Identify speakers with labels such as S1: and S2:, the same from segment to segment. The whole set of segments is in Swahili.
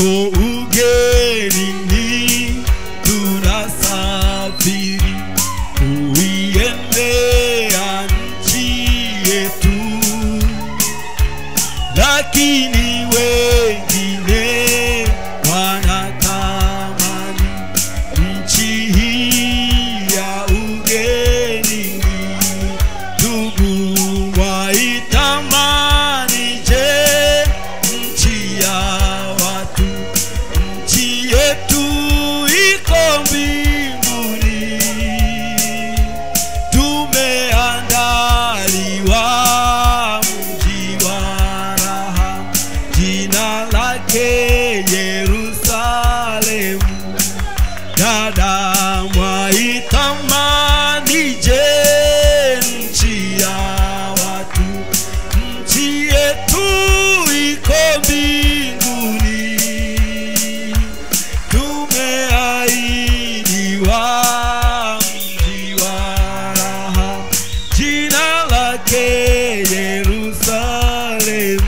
S1: tuko ugenini tunasafiri kuiendea nchi yetu lakini wengine wanatamani nchi hii ya ugenini ndugu waitamani je nchi ya watu nchi yetu iko mbinguni tumeandaliwa mji wa raha jina lake yerusalemu dada mwaitamani je nchi ya watu nchi yetu iko mbinguni tumeahidiwa mji wa raha jina lake yerusalemu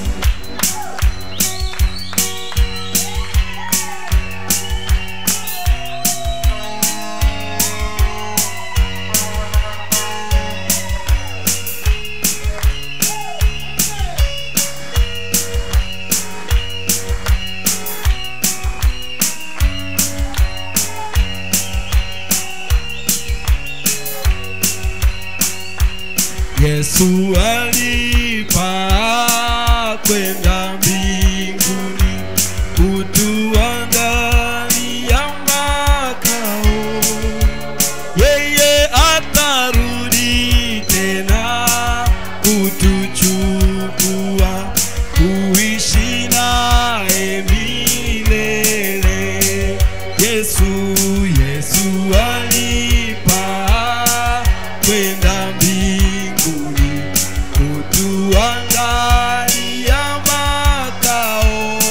S1: Yesu alipaa kwenda mbinguni kutuandalia makao. Yeye atarudi tena kutuchukua kuishi naye milele. Yesu, Yesu alipaa kwenda mbinguni kutuandalia makao.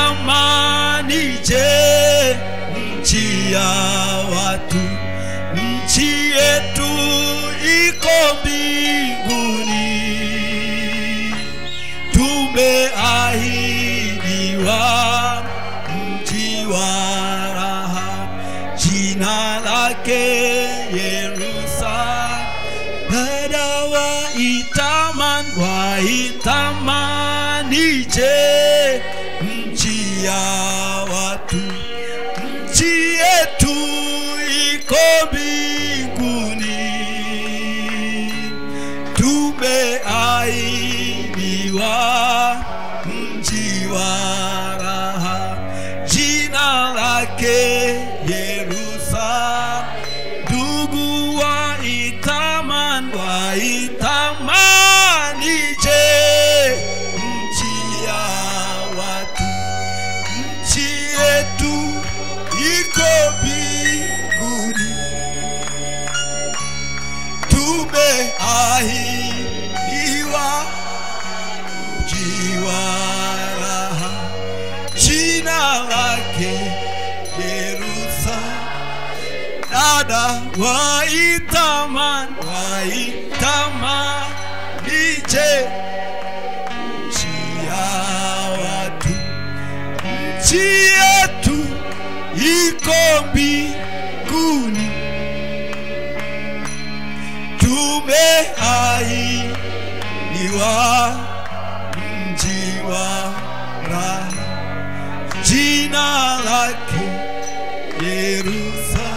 S1: waitamani je nchi ya watu nchi yetu iko mbinguni tumeahidiwa mji wa raha jina lake Yerusalemu dada waitaman waitamani je nchi ya watu nchi yetu iko mbinguni tumeahidiwa mji wa raha jina lake Yerusalemu ndugu waitaman waitamani je nchi ya watu nchi yetu iko mbinguni tumeahidiwa mji wa raha jina lake Yerusalemu dada waitaman waitaman nije nchi ya watu nchi yetu iko mbinguni tumeahidiwa mji wa raha jina lake Yerusalemu